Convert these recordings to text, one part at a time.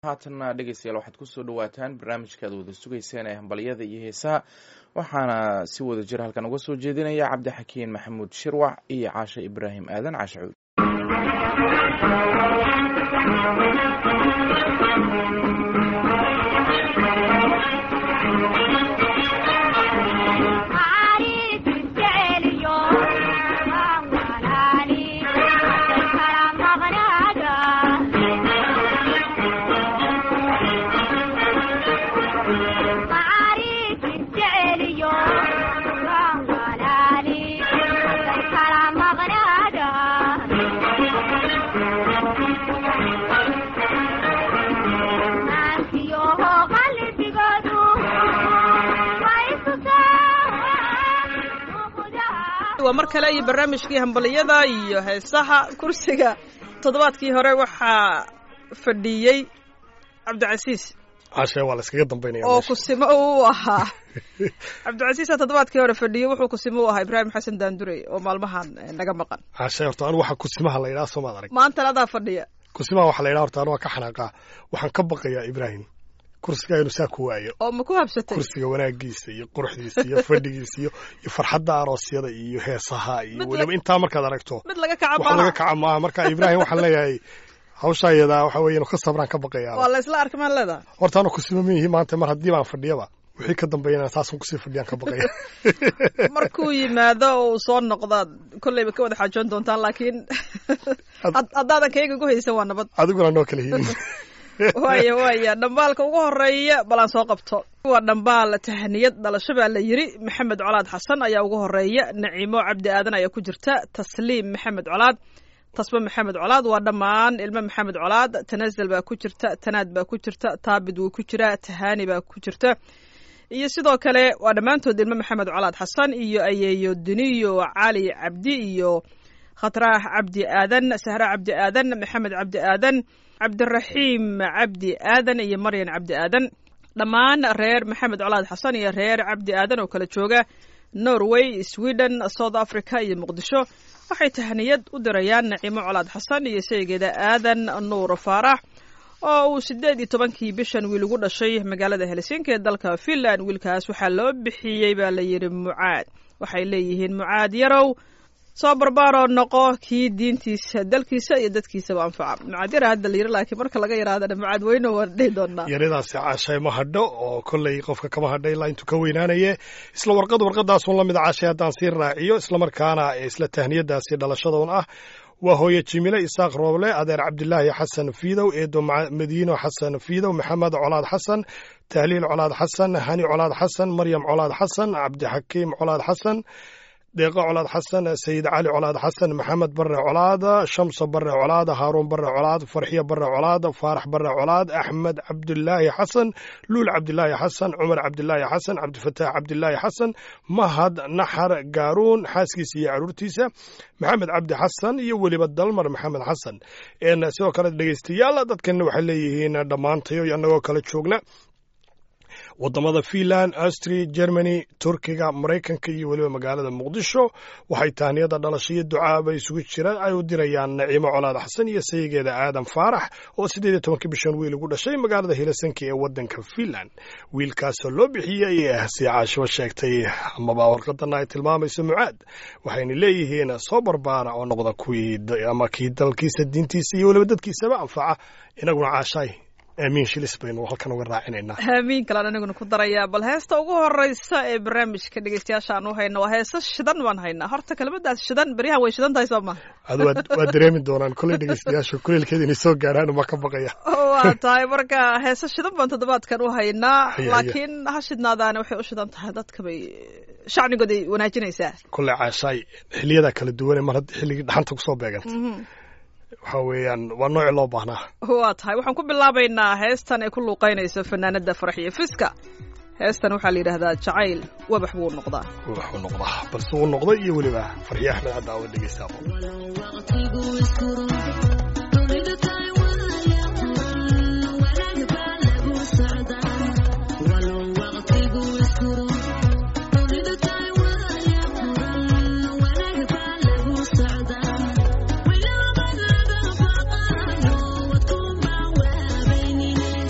haatanna dhegeystayaal waxaad kusoo dhawaataan barnaamijka aad wada sugayseen ee hambalyada iyo heesaha waxaana si wada jir halkan uga soo jeedinaya cabdixakiin maxamuud shirwac iyo caashe ibraahim aadan caashe cuud waa mar kale iyo barnaamijkii hambaliyada iyo heesaha kursiga toddobaadkii hore waxaa fadhiyey cabdicasiis cashe waa la iskaga dambaynaya oo kusimo u ahaa cabdicasiisa toddobaadkii hore fadhiyey wuxuu kusimo u ahaa ibraahim xasan daandurey oo maalmahan naga maqan cashe horta anu waxa kusimaha la yidhaha soomaad arag maantana adaa fadhiya kusimaha waxa la yidhaha horta anu waa ka xanaaqaa waxaan ka baqayaa ibraahim kursiga inuu saa ku waayo oo ma ku habsatay kursiga wanaagiisa iyo quruxdiisa iyo fadhigiisa iyo iyo farxadda aroosyada iyo heesaha iyo weliba intaa markaad aragto mid laga kaca wax laga kaca maaha marka ibraahim waxaan leeyahay hawshaa iyadaa waxa weeye inu ka sabraan ka baqayaa waa la isla arka maan leedahay horta anu kusima ma yihi maanta mar haddii baan fadhiyaba wixii ka dambeeyana saasun kusii fadhiyaan ka baqaya markuu yimaado oo uu soo noqdaad kolleyba ka wada xaajoon doontaan laakiin haddaadan kayga gu haysan waa nabad adiguna noo kala hiin waya waya dhambaalka ugu horeeya balaan soo qabto waa dhambaal tahaniyad dhalasho baa la yiri maxamed colaad xasan ayaa ugu horeeya naciimo cabdi aadan ayaa ku jirta tasliim maxamed colaad tasbe maxamed colaad waa dhammaan ilmo maxamed colaad tanazal baa ku jirta tanaad baa ku jirta taabid wuu ku jiraa tahaani baa ku jirta iyo sidoo kale waa dhammaantood ilmo maxamed colaad xasan iyo ayeeyo duniyo cali cabdi iyo khatraax cabdi aadan sahra cabdi aadan maxamed cabdi aadan cabdiraxiim cabdi aadan iyo maryan cabdi aadan dhammaan reer maxamed colaad xasan iyo reer cabdi aadan oo kala jooga norway sweden south africa iyo muqdisho waxay tahniyad u dirayaan naciimo colaad xasan iyo sheygeeda aadan nuur faarax oo uu sideed iyo tobankii bishan wiil ugu dhashay magaalada helsinki ee dalka finland wiilkaas waxaa loo bixiyey baa la yidhi mucaad waxay leeyihiin mucaad yarow soo barbaaroo noqo kii diintiisa dalkiisa iyo dadkiisaba anfaca mucaad yara hadda la yiri laakiin marka laga yaraadana mucaad weyno waan dhihi doonaa yaridaasi caashay ma hadho oo kolley qofka kama hadha ilaa intuu ka weynaanaye isla warqad warqadaasun la mid a caashay haddaan sii raaciyo islamarkaana isla tahniyadaasi dhalashadoon ah waa hooye jimile isaaq rooble adeer cabdilaahi xasan fiidow eedo madiino xasan fiidow maxamed colaad xasan tahliil colaad xasan hani colaad xasan maryam colaad xasan cabdixakiim colaad xasan deeqo colaad xasan sayid cali colaad xasan maxamed bare colaad shamso bare colaad haaruun bare colaad farxiyo bare colaad faarax bare colaad axmed cabdilaahi xasan luul cabdilaahi xasan cumar cabdilaahi xasan cabdifataax cabdilaahi xasan mahad naxar gaaruun xaaskiisa iyo caruurtiisa maxamed cabdi xasan iyo weliba dalmar maxamed xasan sidoo kale dhegeystayaal dadkanna waxay leeyihiin dhammaantayo annagoo kala joogna wadamada finland austria germany turkiga maraykanka iyo weliba magaalada muqdisho waxay tahniyada dhalasho iyo ducaaba isugu jiraan ay u dirayaan naciimo colaad xasan iyo sayigeeda aadan faarax oo siddeed iyo tobankii bishan wiil ugu dhashay magaalada helsinki ee wadanka finland wiilkaasoo loo bixiyey si caashibo sheegtay amaba warqadana ay tilmaamayso mucaad waxayna leeyihiin soo barbaara oo noqda kuwii ama kii dalkiisa diintiisa iyo weliba dadkiisaba anfaca inaguna caashaay aamiin shilis baynu halkan uga raacinaynaa aamiin kalaan aniguna ku darayaa bal heesta ugu horeysa ee barnaamijka dhegeystayaasha aan u hayno waa heesa shidan baan haynaa horta kelimadaas shidan beryahan way shidan tahay soo maha adu waa dareemi doonaan kolley dhegeystayaasha kuleelkeeda inay soo gaaraan ma ka baqaya waa tahay marka heesa shidan baan toddobaadkan u haynaa laakiin ha shidnaadaana waxay u shidan tahay dadka bay shacnigooday wanaajinaysaa kolley caashaay xiliyadaa kala duwane mar haddii xilligii dhaxanta kusoo beeganta waxa weeyaan waa nooci loo baahnaa waa tahay waxaan ku bilaabaynaa heestan ay ku luuqaynayso fanaanada faraxiyo fiska heestan waxaa la yidhaahdaa jacayl wabax buu noqdaa wabax buu noqdaa balse uu noqday iyo weliba farxiyo axmed hadda awa dhegeystaabo Thank you.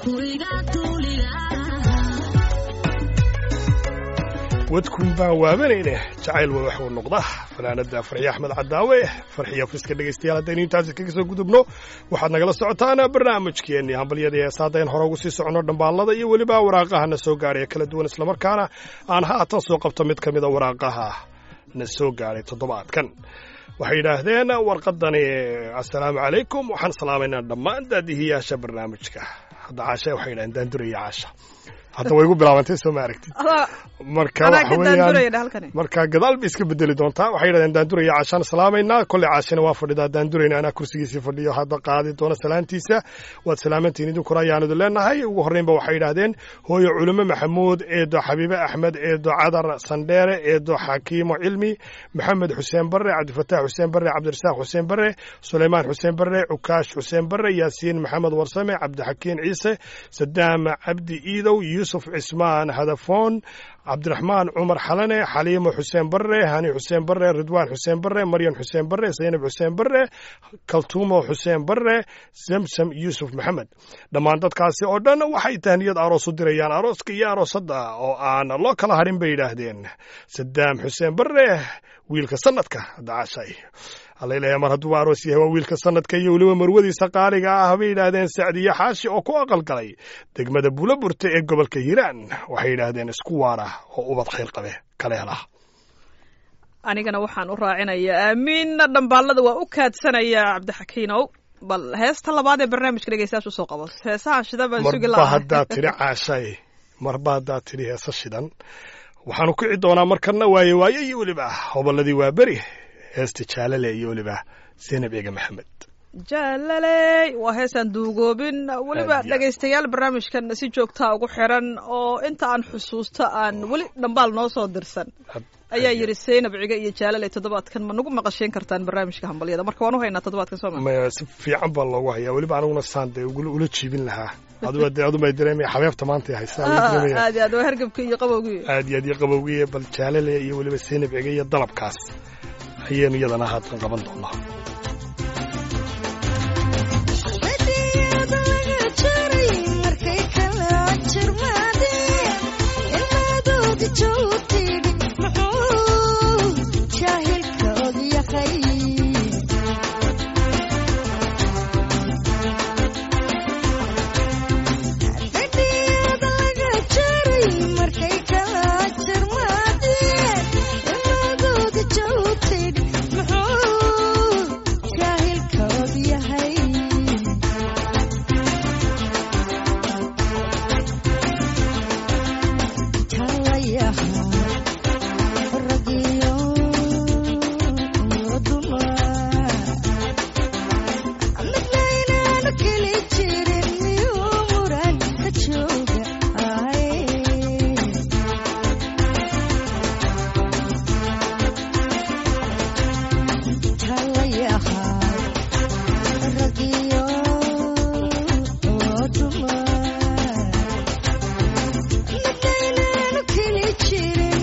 wadkun baan waabanayne jacayl waa wax uu noqda fanaanada farxiye axmed cadaawe farxiya friska dhegaystayaal haddaynu intaasi kaga soo gudubno waxaad nagala socotaan barnaamijkeenii hambalyadii heesaadayn hore ugu sii soconno dhambaalada iyo weliba waraaqaha na soo gaadhay kala duwan islamarkaana aan haatan soo qabto mid ka mida waraaqaha na soo gaadhay toddobaadkan waxay yidhaahdeen warqadani assalaamu calaykum waxaan salaamaynaa dhammaan daadihiyaasha barnaamijka hadda caasha waxay yidhahdeen daanduraya caasha hadda way igu bilaabantay soo ma aragtid marka waxa weeyaan marka gadaal bay iska bedeli doontaa waxay yidhahdeen daanduraya caashaan salaamaynaa kolley caashina waa fadhidaa daandurayna anaa kursigiisii fadhiyo hadda qaadi doona salaantiisa waad salaamantiin idinkuna ayaan idin leenahay ugu horreynba waxay yidhaahdeen hooyo culimo maxamuud eedo xabiibe axmed eedo cadar sandheere eedo xakiimo cilmi maxamed xuseen barre cabdifataax xuseen barre cabdirasaaq xuseen barre suleymaan xuseen barre cukaash xuseen barre yaasiin maxamed warsame cabdixakiin ciise sadaam cabdi iidow yuusuf cismaan hadafoon cabdiraxmaan cumar xalane xaliimo xuseen barre hani xuseen barre ridwaan xuseen barre maryan xuseen barre zaynab xuseen barre kaltuumo xuseen barre samsam yuusuf maxamed dhammaan dadkaasi oo dhan waxay tahniyad aroos u dirayaan arooska iyo aroosadda oo aan loo kala harin bay yidhaahdeen sadaam xuseen barre wiilka sanadka dacaashay alaleeya mar hadduu aroos yahay waa wiilka sanadka iyo weliba marwadiisa qaaliga ah bay yidhaahdeen sacdiye xaashi oo ku aqalgalay degmada buulaburta ee gobolka hiiraan waxay yidhaahdeen isku waara oo ubad khayr qabe kale hela anigana waxaan u raacinayaa aamiinna dhambaalada waa u kaadsanayaa cabdixakiinow bal heesta labaad ee barnaamijka dhegeystayaasha usoo qabo heesaha shidan baan sugi marba haddaad tidhi caashay marba haddaad tidhi heesa shidan waxaanu kici doonaa markana waaye waaye iyo weliba hobolladii waa beri heesta jaalale iyo weliba zaynab eega maxamed jaalaley waa heesaan duugoobin weliba Aad iyo aad. dhegaystayaal barnaamijkan si joogtaa ugu xiran oo inta aan xusuusto aan weli dhambaal noo soo dirsan ayaa yidhi zaynab ciga iyo jaalaley toddobaadkan ma nagu maqashiin kartaan barnaamijka hambalyada marka waan u haynaa toddobaadkan soo ma maya si fiican baa loogu hayaa weliba aniguna saan dee ugula ula jiibin lahaa aduba dee adumay dareemaya xabeebta maanta ay haysaa way dareemaya aad iyo aad waa hergebkii iyo qabowgii aad iyo aad iyo qabowgiye bal jaalale iyo weliba zaynab ciga iyo dalabkaas ayaynu iyadana haatan qaban doonaa Thank you.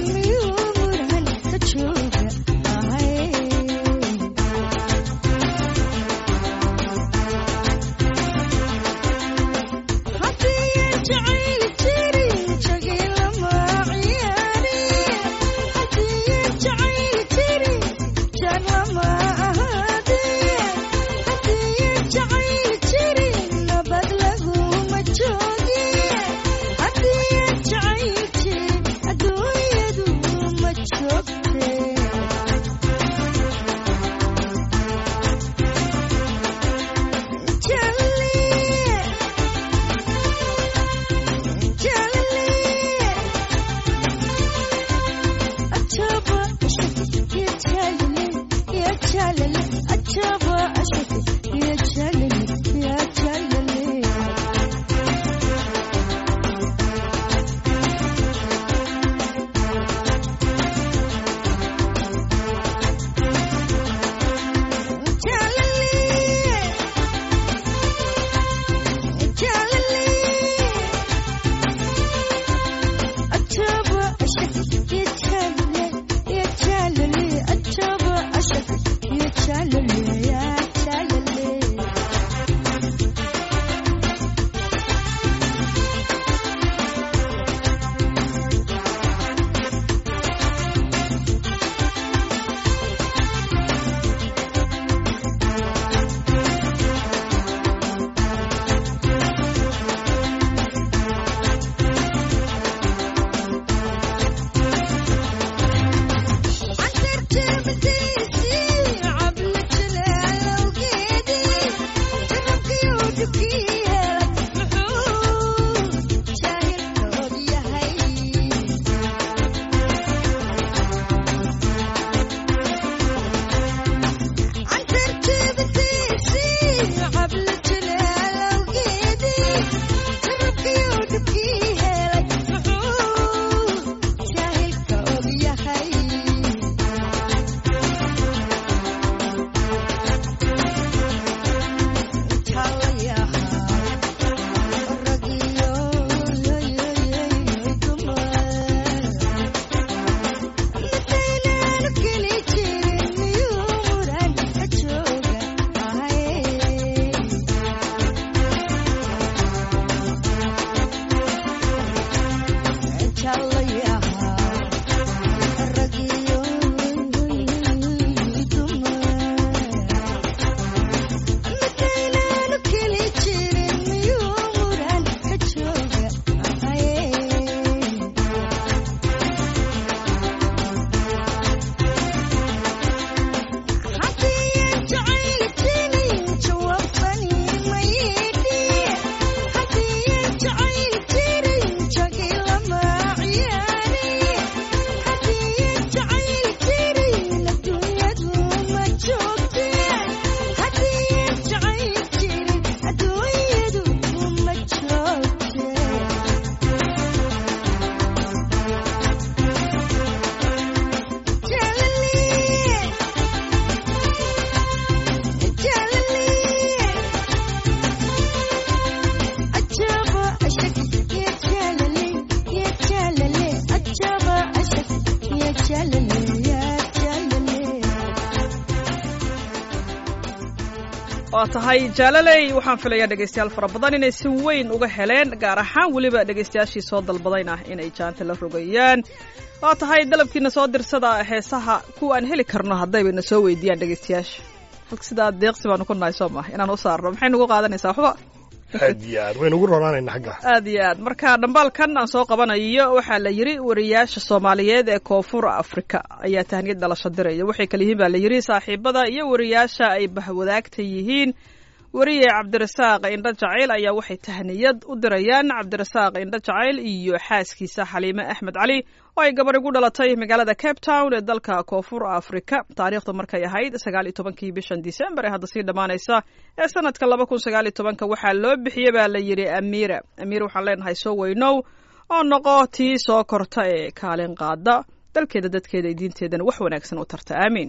waa tahay jaalaley waxaan filayaa dhegaystayaal fara badan inay si weyn uga heleen gaar ahaan weliba dhegaystayaashii soo dalbadayn ah inay jaanta la rogayaan waa tahay dalabkiina soo dirsada heesaha kuwa aan heli karno haddaybayna soo weydiiyaan dhegaystayaasha halka sidaa deeqsi baanu ku nahay soo maha inaan u saarno maxay nagu qaadanaysaa waxba aad iyo aad waynu ugu ronaanayna xagga aad iyo aad marka dhambaalkan aan soo qabanayo waxaa la yidhi wariyaasha soomaaliyeed ee koonfur afrika ayaa tahniyad dhalasho diraya waxay kala yihiin baa la yidhi saaxiibada iyo wariyaasha ay bahwadaagta yihiin weriye cabdirasaaq indho jacayl ayaa waxay tahniyad u dirayaan cabdirasaaq indho jacayl iyo xaaskiisa xaliime axmed cali oo ay gabar igu dhalatay magaalada cape town ee dalka koonfur afrika taariikhdu markay ahayd sagaal iyo tobankii bishan disembar ee hadda sii dhammaanaysa ee sanadka laba kun sagaal iyo tobanka waxaa loo bixiyey baa la yidhi amiira amiir waxaan leenahay soo weynow oo noqo tii soo korta ee kaalin qaada dalkeeda dadkeeda iyo diinteedana wax wanaagsan u tarta aamiin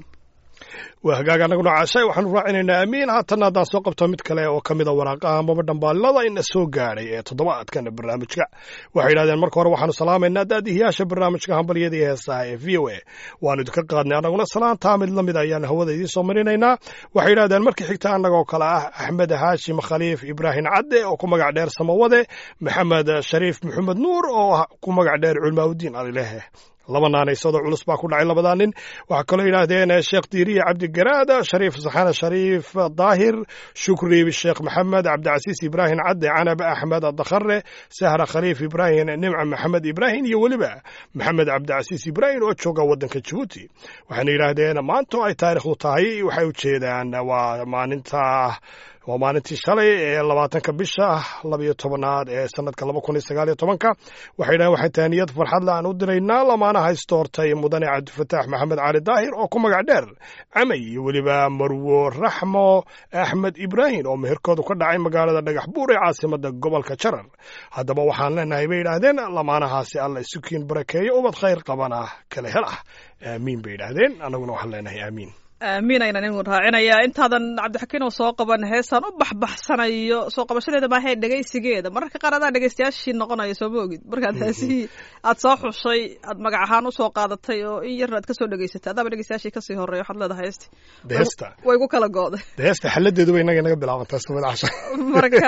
waa hagaag anaguna caashay waxaanu raacinaynaa amiin haatanna haddaan soo qabto mid kale oo ka mid a waraaqaha amaba dhambaalada ina soo gaadhay ee toddobaadkan barnaamijka waxay yidhahdeen marka hore waxaanu salaamaynaa daadihiyaasha barnaamijka hambalyada iyo heesaha ee v o a waanu idinka qaadnay annaguna salaantaa mid la mid ayaan hawada idiin soo marinaynaa waxay yidhahdeen markii xigta annagoo kale ah axmed haashim khaliif ibraahim cadde oo ku magac dheer samawade maxamed shariif maxamed nuur oo ku magac dheer culmaaudiin alilehe laba naanaysadoo culus baa ku dhacay labadaa nin waxaa kaloo yidhaahdeen sheekh diiriye cabdigaraad shariif saxane shariif daahir shukri sheekh maxamed cabdicasiis ibraahim cadde canab axmed dakhare sahra khaliif ibraahim nimca maxamed ibraahim iyo weliba maxamed cabdicasiis ibraahim oo jooga waddanka jabuuti waxayna yidhaahdeen maanto ay taariikhdu tahay waxay ujeedaan waa maalinta waa maalintii shalay ee labaatanka bisha labayo tobanaad ee sanadka laba kun iyo sagaal iyo tobanka waxay dhahen waxay tahniyad farxad la aan u diraynaa lamaanaha istoortay mudane cabdifataax maxamed cali daahir oo ku magac dheer camay iyo weliba marwo raxmo axmed ibraahim oo meherkoodu ka dhacay magaalada dhagax buur ee caasimada gobolka jarar haddaba waxaan leenahay bay yidhaahdeen lamaanahaasi alla isukiin barakeeyo ubad khayr qabana kala hel ah aamiin bay yidhaahdeen annaguna waxaan leenahay aamiin aamiin aynan inu raacinayaa intaadan cabdixakiin oo soo qaban heesaan u baxbaxsanayo soo qabashadeeda maahee dhegaysigeeda mararka qaar adaa dhegaystayaashii noqonayo sooma ogid markaad heesihii aad soo xushay aad magac ahaan usoo qaadatay oo in yarna aad kasoo dhegaysatay adaaba dhegaystayaashii kasii horeeya waxaad leedahay heesti heesta way ku kala go'day heesta xaladeedu way inaga inaga bilaabantaa samada casha marka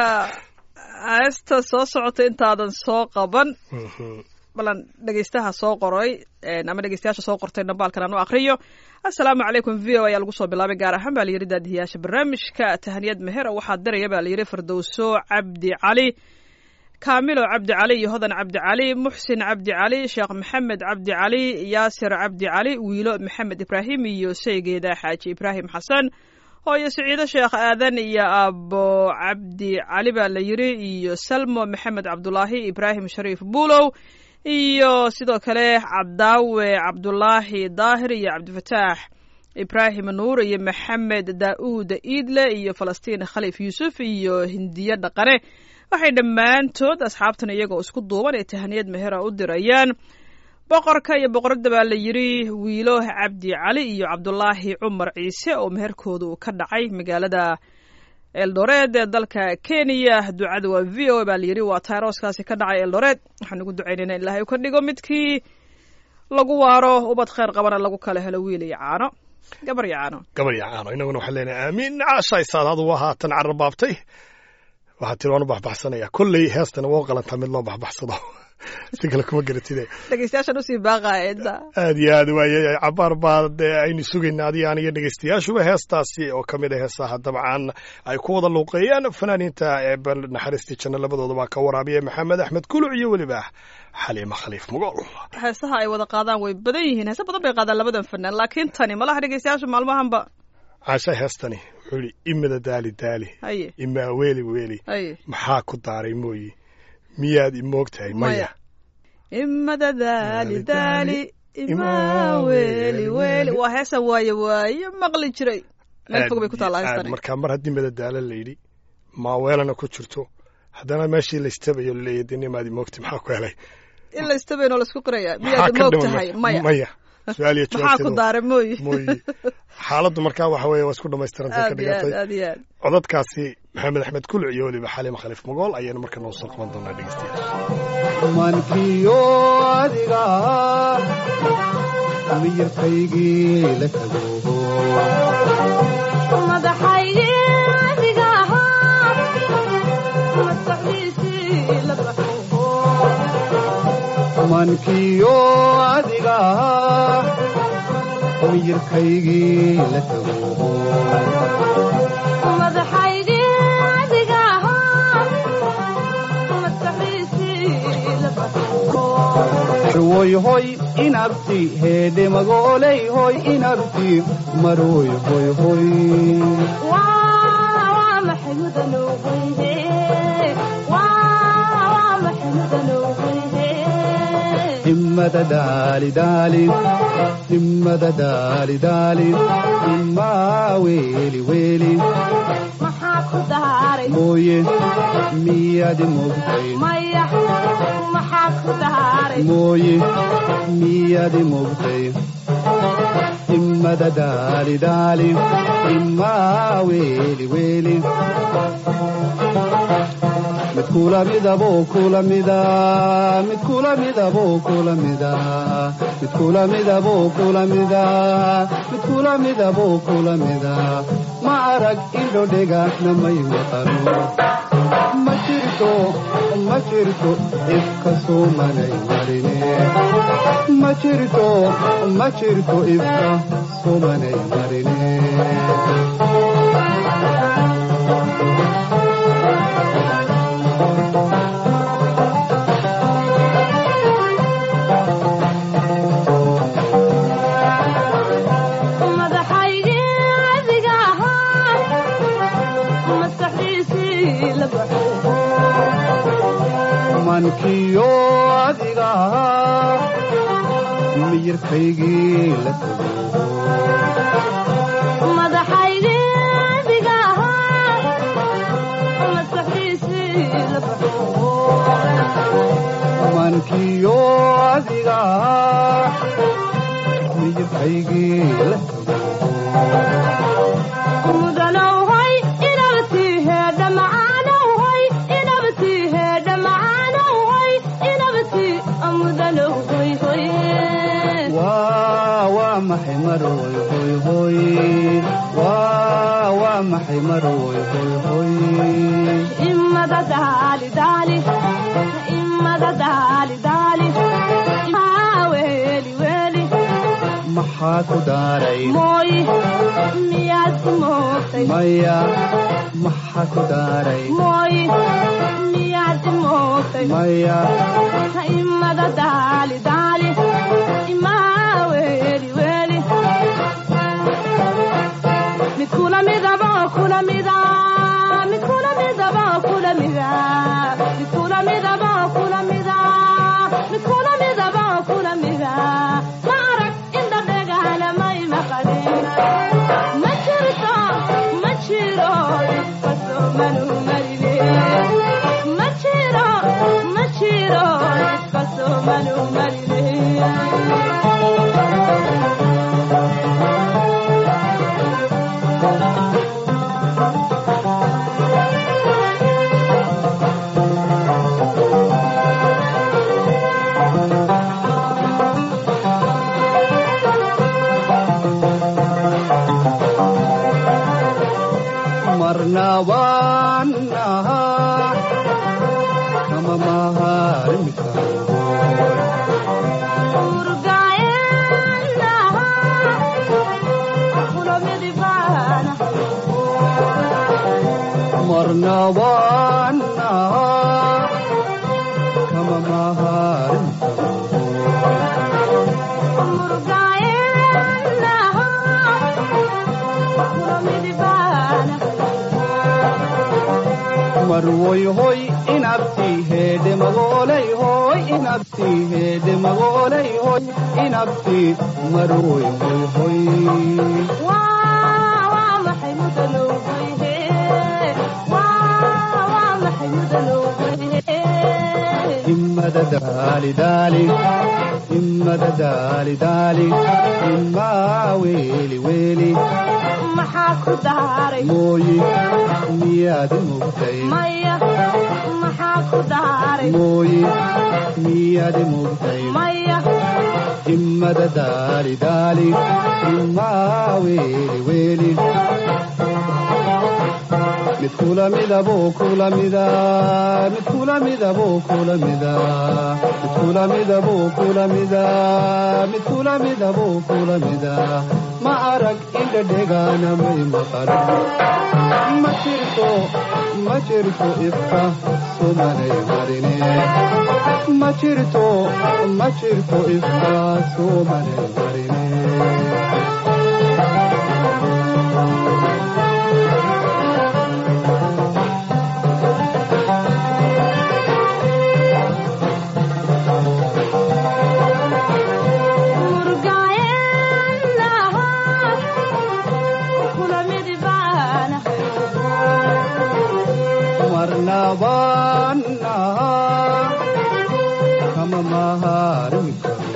heesta soo socotay intaadan soo qaban balan dhegaystaha soo qoray ama dhegeystayaasha soo qortay dhambaalkan aan u akriyo assalaamu calaykum v o ayaa lagu soo bilaabay gaar ahaan baa la yidhi daadihiyaasha barnaamijka tahaniyad meher waxaa diraya baa la yidhi firdowso cabdi cali kaamilo cabdi cali iyo hodan cabdi cali muxsin cabdi cali sheekh maxamed cabdi cali yaasir cabdi cali wiilo maxamed ibraahim iyo saygeeda xaaji ibraahim xasan hooyo siciido sheekh aadan iyo aabo cabdi cali baa la yidhi iyo salmo maxamed cabdulaahi ibraahim shariif buulow iyo sidoo kale cabdaawe cabdulaahi daahir iyo cabdifataax ibraahim nuur iyo maxamed daa'uud iidle iyo falastiin khaliif yuusuf iyo hindiye dhaqane waxay dhammaantood asxaabtan iyagoo isku duuban ee tahaniyad mehera u dirayaan boqorka iyo boqoradda baa la yidhi wiilo cabdi cali iyo cabdulaahi cumar ciise oo meherkooda uu ka dhacay magaalada eldoreed ee dalka kenya ducada waa v o baa layidhi waa tyrooskaasi ka dhacay eldoreed waxaan ugu ducaynayna in ilaahay u ka dhigo midkii lagu waaro ubad kheyr qabana lagu kala helo wiil iyo caano gabar iyo caano gabar iyo caano inaguna waxaan leenahay aamiin caashaysaad adugu haatan carrabaabtay waxaa tiri waan u baxbaxsanaya kolley heestana waa qalantaa mid loo baxbaxsado si kale kuma garatide dhegeystayaashan usii baaqaya inta aad iyo aad waaye cabaar baa dee aynu sugayna adiga aniga dhegeystayaashuba heestaasi oo ka mid a heesaha dabcan ay ku wada luuqeeyaan fanaaniinta ee bal naxariistii janno labadooda baa ka waraabiya maxamed axmed kuluc iyo weliba xaliima khaliif mugool heesaha ay wada qaadaan way badan yihiin heese badan bay qaadaan labadan fanaan laakiin tani malaha dhegeystayaashu maalmahanba caasha heestani wuxuu yihi imada daali daali haye imaa weeli weeli haye maxaa ku daaray mooyi miyaad imoogtahay maya imada daali daali imaa weeli weeli waa heesan waaye waaye maqli jiray meel fog bay ku taallaa aad heestani markaa mar haddii madadaalo la yidhi maaweelana ku jirto haddana meeshii la istabayo laleeyahy dee nimaad imoogtay maxaa ku helay in la istabaynoo laisku qiraya maxaa miyaad ka moog dhiman tahay marka? maya maya su-aal iyo maxaa ku jawaabteeda daaray mooyi mooyi xaaladdu markaa waxa weeye waa isku dhammaystirantay ka aad iyo aad dhigantay aad iyo aad codadkaasi maxamed axmed kuluc iyo weliba xaliima khaliif mugool ayaynu marka noo soo qaban doonaa dhegeystayaal mankiyo adiga miyirkaygii la tago madaxaygii mankiyo adiga miyirkaygii la tago madaxaygii adiga ahaa maskaxiisii la baxo hoy hoy inabti heedhe magooley hoy inabti maroy hoy hoy waa maxay mudanoweyhe waa maxay mudanoweyhe himmada daali daali himmada daali daali himmaa weeli weeli maxaa ku daaray mooye miyadi mogtay maya maxaa ku daaray mooye miyadi mogtay himmada daali daali himmaa weeli weeli mid kula midaboo kula mida mid kula midaboo kula mida mid kula midaboo kula mida mid kula midaboo kula mida ma arag indho dhegahna may maqano ma jirto ma jirto ifka soomanay marine ma jirto ma jirto ifka soomanay marine madaxaygii adiga ahaa maskaxiisii la baxo mankiyo adiga miyirkaygii la tago madaxaygii adiga ahaa maskaxiisii la baxo mankiyo adiga miyirkaygii la tago mudanowhay inabtii heedha macaanowhay inabtii heedha macaanowhay inabtii mudanowhoy hoy waa waa maxay maroy hoy hoy waa waa maxay maroy hoy hoy imada daali daali imada daali daali maa weeli weeli maxaa ku daaray mooy miyaad imoogtay maya maxaa ku daaray mooy miyaad imoogtay maya imada daali daali imaa weeli weeli mid kula midaba kula mida mid kula midaba kula mida mid kula midaba kula mida mid kula midaba kula mida ma arag inda dhegahana may maqadin ma jirto ma jiro fasomanu marine ma jiro ma jiro fasomanu marine marna waan ahaa kama maharmi karo marna waan ahaa kama maharmi karo marwoy hoy inabti heedhe magoolay hoy inabti heedhe magoolay hoy inabti marwoy hoy hoy himmada daali daali himmada daali daali himmaa weeli weeli maxaa ku daaray mooyi miyaad mugtay maya maxaa ku daaray mooyi miyaad mugtay maya himmada daali daali himmaa weeli weeli mid kula midabuu kula mida mid kula midabuu kula mida mid kula midabuu kula mida mid kula midabuu kula mida ma arag indhadhegaana may maqal ma jirto ma jirto ifka sumanay marine ma jirto ma jirto ifka sumanay marine marnabannaha kama maharmi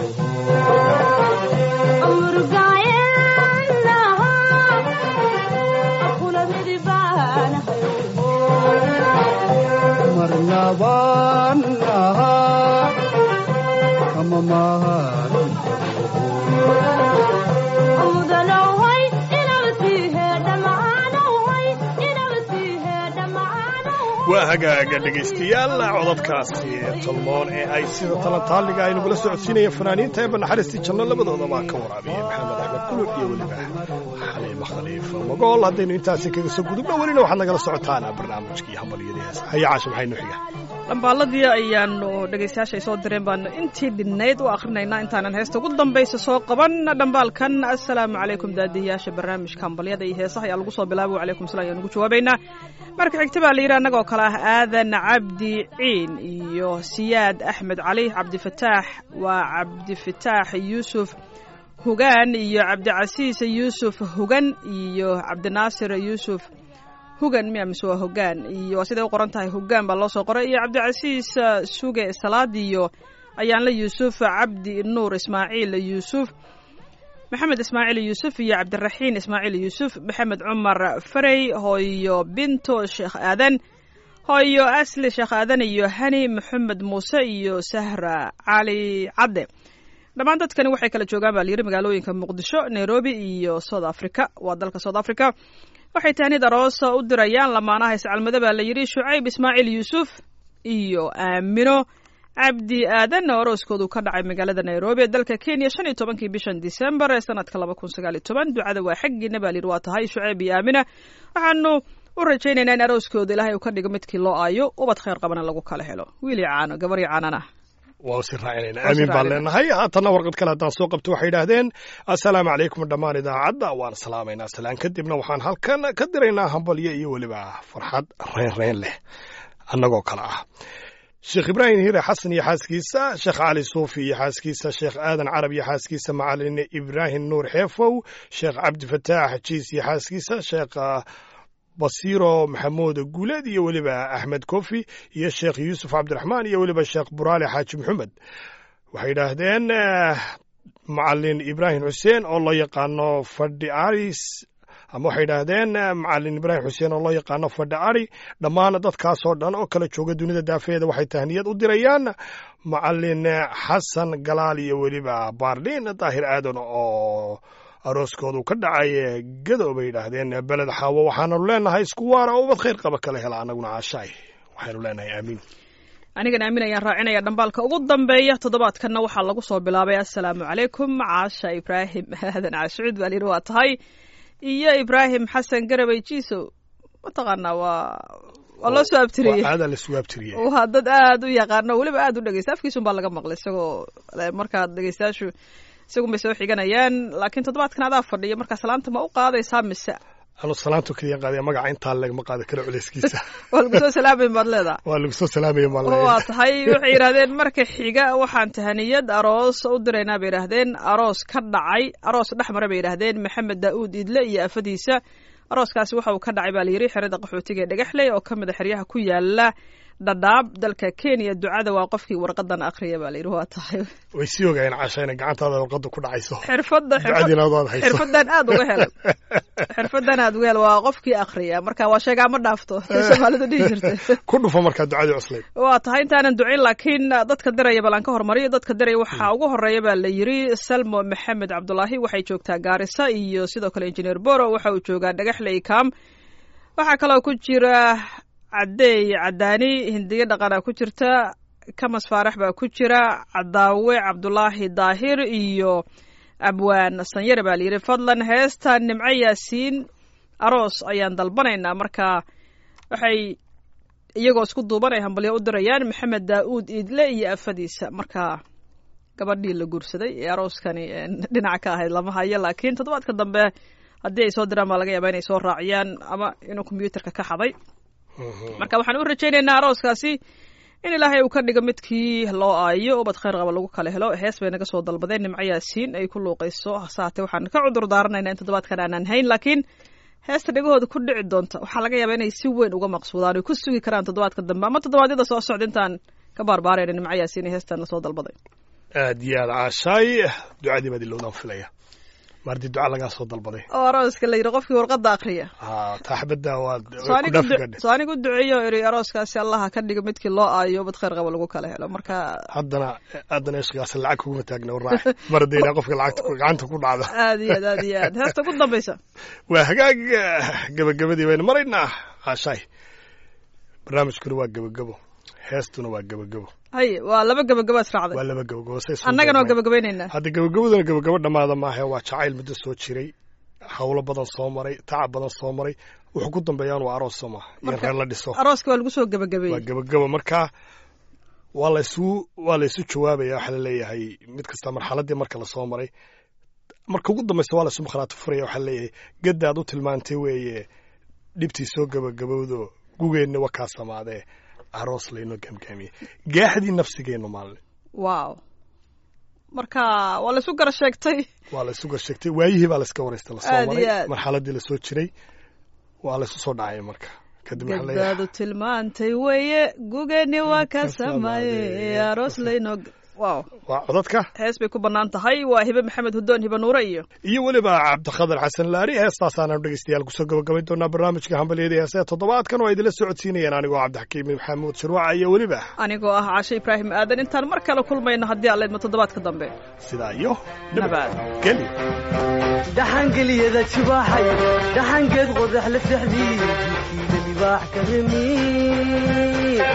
marnabannaha kama maharmi waa hagaaga dhegaystayaal codadkaasi tolmoon ee ay sida talantaaliga ay nagula socodsiinayeen fanaaniinta eeba naxariistii janno labadoodabaa ka waraabiya maxamed axmed kulub iyo weliba xaliimo khaliif magool haddaynu intaasi kaga soo gudubno welina waxaad nagala socotaan barnaamijkii hambalyadii heesa haya caasha maxaynu xiga dhambaaladii ayaanu dhegaystayaasha ay soo direen baanu intii dhinnayd u akhrinaynaa intaanan heesta ugu dambaysa soo qaban dhambaalkan assalaamu calaykum daadiyayaasha barnaamijka hambalyada iyo heesaha ayaa lagu soo bilaabay wacalaykum salam ayaan ugu jawaabaynaa marka xigta baa la yidhi annagoo kale ah aadan cabdi ciin iyo siyaad axmed cali cabdifataax waa cabdifataax yuusuf hugaan iyo cabdicasiis yuusuf hugan iyo cabdinaasir yuusuf hugan miya mise waa hogaan iyo waa siday u qoran tahay hogaan baa loo soo qoray iyo cabdicasiis suge salaad iyo ayaanle yuusuf cabdi nuur ismaaciil yuusuf maxamed ismaaciil yuusuf iyo cabdiraxiin ismaaciil yuusuf maxamed cumar farey hooyo binto sheekh aadan hooyo asli sheekh aadan iyo hani maxamed muuse iyo sahra cali cadde dhammaan dadkani waxay kala joogaan baa layidhi magaalooyinka muqdisho nairobi iyo south africa waa dalka south africa waxay tahnid aroosa u dirayaan lamaanaha iscalmado baa la yidhi shucayb ismaaciil yuusuf iyo aamino cabdi aadan oo arooskoodu ka dhacay magaalada nairobi ee dalka kenya shan iyo tobankii bishan disembar ee sanadka laba kun sagaal iyo toban ducada waa xaggiina baa layidhi waa tahay shucayb iyo aamina waxaanu u rajaynaynaa in arooskooda ilaahay uu ka dhigo midkii loo aayo ubad khayr qabana lagu kala helo wiili caano gabarii caanana waa si raacinayna aamin baan leenahay haatanna warqad kale haddaan soo qabto waxay idhaahdeen assalaamu calaykum dhammaan idaacadda waan salaamaynaa salaan kadibna waxaan halkan ka diraynaa hambalyo iyo weliba farxad reyn reyn leh annagoo kale ah sheekh ibraahim hire xasan iyo xaaskiisa sheekh cali suufi iyo xaaskiisa sheekh aadan carab iyo xaaskiisa macalin ibraahim nuur xeefow sheekh cabdifataax jiis iyo xaaskiisa sheekh basiiro maxamuud guuleed iyo weliba axmed kofi iyo sheekh yuusuf cabdiraxmaan iyo weliba sheekh buraale xaaji maxamed waxay yidhaahdeen macalin ibraahim xuseen oo loo yaqaano fadhi aris ama waxay yidhaahdeen macalin ibraahim xuseen oo loo yaqaano fadhi ari dhammaan dadkaasoo dhan oo kala jooga dunida daafeeda waxay tahniyad u dirayaan macalin xasan galaal iyo weliba baarliin daahir aadan oo arooskoodu ka dhacay gado bay yidhaahdeen beled xaawo waxaananu leenahay isku waara oo ubad khayr qaba kala hela annaguna caashaay waxaynu leenahay aamiin anigan aamin ayaan raacinaya dhambaalka ugu dambeeya toddobaadkanna waxaa lagu soo bilaabay assalaamu calaykum caasha ibraahim aadan caashucuud baa layidhi waa tahay iyo ibraahim xasan garabay jiisow mataqaanaa waa waa loo soo abtiriyey aadaa laisugu abtiriyey waa dad aad u yaqaano weliba aad u dhegeysta afkiisun baa laga maqlay isagoo markaad dhegeystayaashu isagun bay soo xiganayaan laakiin toddobaadkan adaa fadhiya markaa salaanta ma u qaadaysaa mise anu salaantu keliya qaadaya magaca intaa lagama qaadi karo culeyskiisa waa lagu soo salaamayn baad leedaha waa lagu soo salaamaya maa waa tahay waxay yidhahdeen marka xiga waxaan tahaniyad aroos u diraynaa bay yidhaahdeen aroos ka dhacay aroos dhex mara bay yidhaahdeen maxamed daa'uud idle iyo afadiisa arooskaasi waxa uu ka dhacay baa layidhi xerada qaxootiga ee dhagaxley oo ka mid a xeryaha ku yaala dhadhaab dalka kenya ducada waa qofkii warqadan akriya baa layidhi waa tahay way sii ogaayeen casha inay gacantaada warqada ku dhacayso xirfadda ducadiina aad hayso xirfadan aad uga helay xirfadan aad uga helay waa qofkii akriya marka waa sheegaa ma dhaafto say soomaalidu dhihi jirtay ku dhufo markaa ducadii cuslayd waa tahay intaanan ducin laakiin dadka diraya balan ka hormariyo dadka diraya waxaa ugu horeeya baa la yidhi salmo maxamed cabdulaahi waxay joogtaa gaarisa iyo sidoo kale injineer boro waxa uu joogaa dhagaxley kam waxaa kaloo ku jira cadeey cadaani hindiyo dhaqana ku jirta kamas faarax baa ku jira cadaawe cabdulaahi daahir iyo abwaan sanyare baa layidhi fadlan heesta nimco yaasiin aroos ayaan dalbanaynaa marka waxay iyagoo isku duuban ay hambalyo u dirayaan maxamed daa'uud iidle iyo afadiisa marka gabadhii la guursaday ee arooskani dhinaca ka ahayd lama hayo laakiin toddobaadka dambe haddii ay soo diraan baa laga yaabaa inay soo raaciyaan ama inuu kombyuutarka ka xaday marka waxaan u rajaynaynaa arooskaasi in ilaahay uu ka dhigo midkii loo aayo ubad khayr qaba lagu kala helo hees bay naga soo dalbadeen nimco yaasiin ay ku luuqayso hasaate waxaan ka cudur daaranaynaa in toddobaadkan aanaan hayn laakiin heesta dhegahooda ku dhici doonta waxaa laga yaabaa inay si weyn uga maqsuudaan oy ku sugi karaan toddobaadka dambe ama toddobaadyada soo socda intaan ka baarbaarayna nimco yaasiin iyo heestan lasoo dalbaday aad iyo aad caashaay ducadii baad ilowdaan filaya maardii duca lagaa soo dalbaday oo arooska la yidhi qofkii warqadda akriya ha taaxbadda waad soo ku anigu dhafi du- gadhe soo anigu duceeyo iri arooskaasi allaha ka dhigo midkii loo aayo ubad khayr qaba lagu kala helo marka haddana haddana ishqigaas lacag kuguma taagna waraax mar haddii ilaa qofka lacagta ku- gacanta ku dhacda aad iyo aad aad iyo aad heesta ugu dambaysa waa hagaag eh, gebagabadii baynu maraynaa caashaay barnaamijkuna waa gebagabo heestuna waa gebagabo haye waa laba gebagabaad waa raacday laba gebagabo say soo annagana waa gaarnay. gebagabaynaynaa hadda gebagabaduna gebagabo dhammaada maahe waa jacayl muddo soo jiray hawlo badan soo maray tacab badan soo maray wuxuu ku dambeeyaan waa aroos soo maha iyo Marka- reer la dhiso arooska waa lagu soo waa gebagabeeyey gebagabo marka waa laysu waa laysu jawaabaya waxaa laleeyahay mid kasta marxaladii marka lasoo maray marka ugu dambaysa waa laysu makhraati furaya waxaa laleeyahay gaddaad u tilmaantay weeye dhibtii soo gebagabowdo gugeenna waa kaa samaadee aroos laynoo gamgaamiyey gaaxdii nafsigeennu maalin wow marka waa laysu gara sheegtay waa laysu garsheegtay waayihii baa layska waraystay lasoo Aad iyo maray aad. marxaladii lasoo jiray waa laysu soo dhacay marka kadib waxaa leeyahay gadbaadu tilmaantay weeye gugeni waa ka samaye aroos laynoo wow waa codadka hees bay ku bannaan tahay waa hibe maxamed hudoon hibe nuure iyo iyo weliba cabdikhadar xasan laari heestaasaanu dhegeystayaal kusoo gabagabayn doonaa barnaamijka hambalyada heesee toddobaadkan oo ay idinla socodsiinayeen anigoo cabdixakiim maxamuud shirwaca iyo weliba anigoo ah caashe ibraahim aadan intaan mar kale kulmayno haddii aan leedmo toddobaadka dambe sidaa iyo Nabad. geli dhaxangeliyada jibaaxay dhaxangeed qodax la sexdii jidkiida libaax ka remi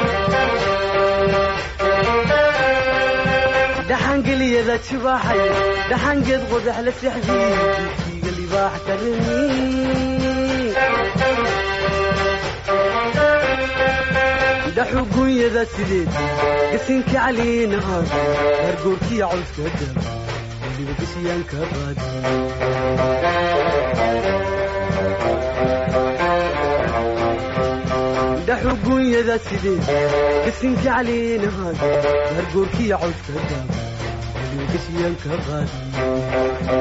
dhaxangeliyada jibaaxay dhaxangeed qodax la sexdii jidkiiga libaax ka remi dhaxugunyada sideed gasinka caliina aan gargoorkiya cawska daba weliba gashiyaanka baadi dhaxugunyada sideed gasinka caliina aan gargoorkiya cawska daba weliba gashiyaanka baadi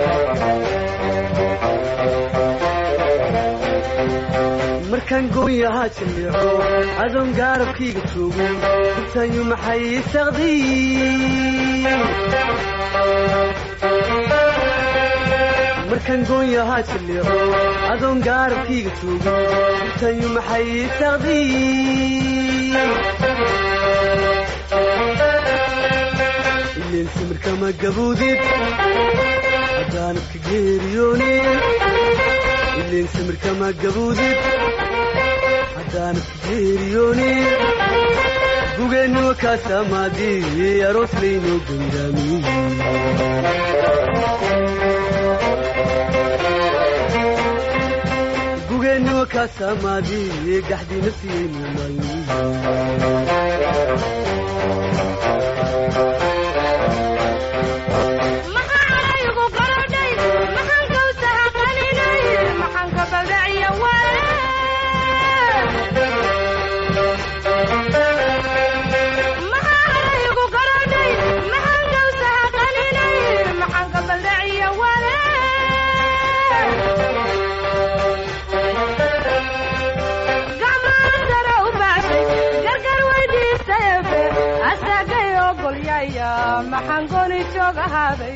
markaan gooyahaa jaleeco adoon gaarabkayga joogo intayu maxay saqdiy markaan gooyahaa jaleeco adoon gaarabkayga joogo intayu maxay saqdiy ileen samirkama gaboodid haddaanad ka geeriyoonin ileen samirkama gaboodid haddaanad ka geeriyoonin gugeenniwa kaasamaadii aroos laynoo gangaamiyey gugeenniwa kaasamaadii gaxdii nafsiyaynu maalmiyi maxaan araygu garodhay maxaan kawsaha qaninay maxaan ka baldhaciya waale maxaan araygu garodhay maxaan kawsaha qaninay maxaan ka baldhaciya waale gacmaan sare u baashay gargar weydiistayefe asagay ogolyaya maxaan goni joog ahaaday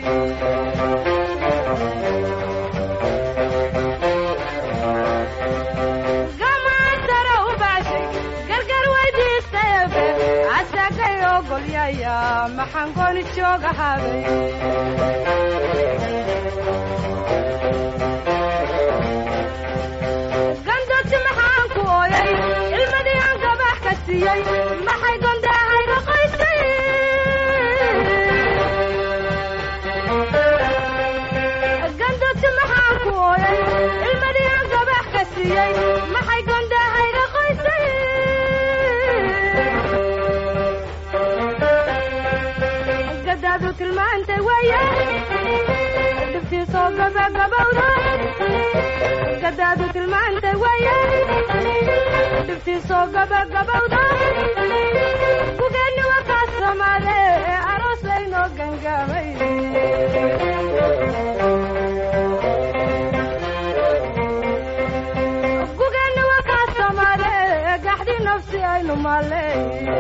gacmaan sare u baashay gargar weydiistayefe asagay ogolyaya maxaan goni joog ahaaday gandoti maxaa siiyey maxay gondahayga qoysay gadaadu tilmaantay weeye dhibtiisoo gabagabowda gadaadu tilmaantay weeye dhibtiisoo gabagabowda gugeenni waa kaas samaade ee aroos laynoo gangaamay gugeenni waa kaas samaade ee gaxdi nafsi aynu maaley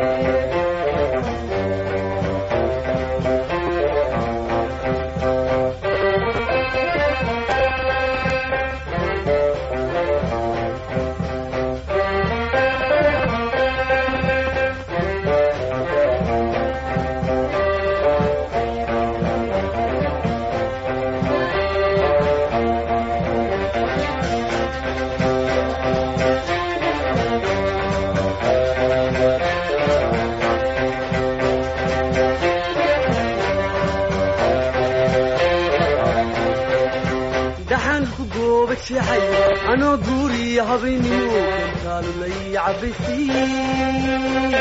dhaxaan ku gooba jeexay anoo guuriya habeennimo kantaalulay cabaysiin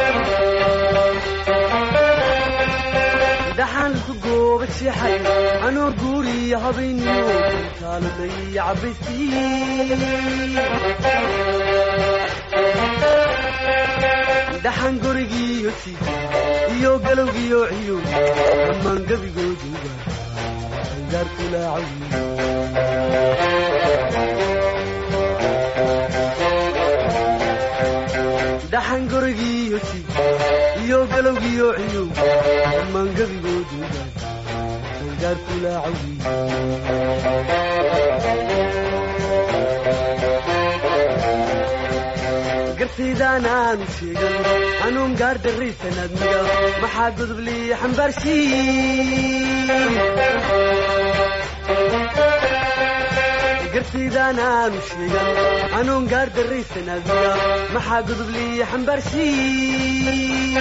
dhaxaan ku gooba jeexay anoo guuriya habeennimo kantaalulay cabaysiin dhaxan gurigiiyo tig iyo galowgiyo ciyo dhammaan gebigooduga angaarkulaacawi dhaxan gurigiiyo tig iyo galowgiyo ciyo dhammaan gebigooduga angaarkulaacawi gartaydaan aanu sheegan hanuun gaar darraysan admiga maxaa godoblii xambaarsiin gartaydaan aanu sheegan hanuun gaar darraysan admiga maxaa godoblii xambaarsiin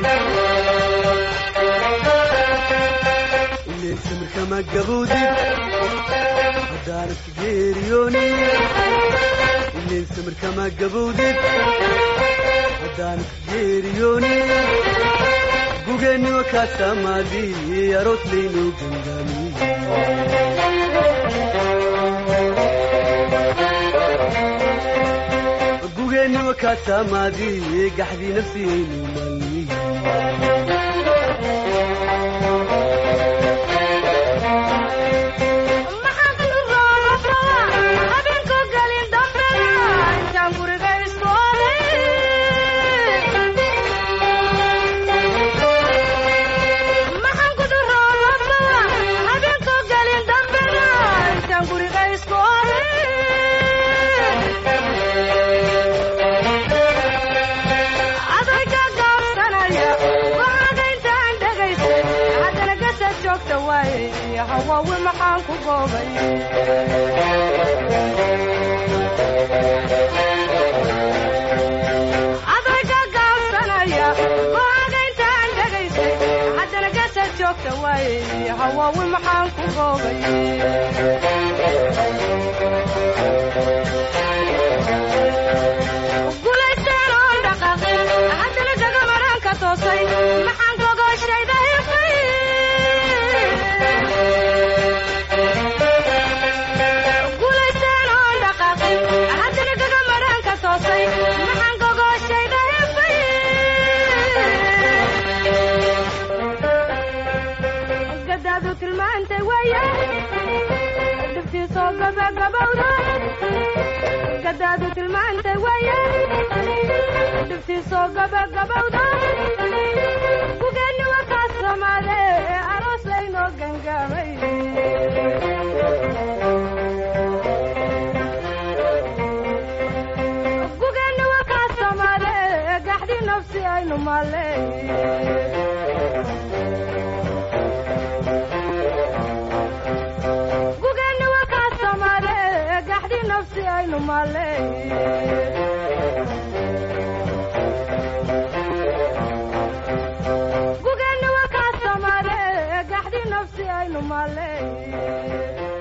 ileen samirkama gaboodid haddaanad geeriyoonin ileen samirkama gabowdid haddaanad geeriyoonin gugeenniwa kaasamaadi aroos laynoo gangaamiy gugeenniwa kaasamaadi gaxdii nafsiyaynu maalmiy maxaan kulu roorafaa habeenku gelin dambena intaan guriga isku oday maxaan kudu roorafaa habeenku gelin dambena intaan guriga isku oday adayga gaabsanaya waxaaga intaan dhegaysay haddana gasad joogta waaye hawaawi maxaan ku goobay adayga gaabsanaya waxaaga intaan dhegaysay haddana gasad joogta waaye hawaawi maxaan ku goobay guulaysteen oon dhaqaaqin haddana gagamaraan ka toosay maxaan gogoshayda hiqay guulaysteen oon dhaqaaqin haddana gagamaraan ka toosay maxaan gogoshayda hiqay gadaadu tilmaantay weeye dhibtiisoo gabagabowda gadaadu tilmaantay weeye dhibtiisoo gabagabowda gugeenni waa kaas samaade ee aroos laynoo gangaamay gugeenni waa kaas samaade ee gaxdi nafsi aynu maaley gugeenni waa kaas samaade ee gaxdi nafsi aynu maaley gugeenni waa kaas samaade ee gaxdi nafsi aynu maaley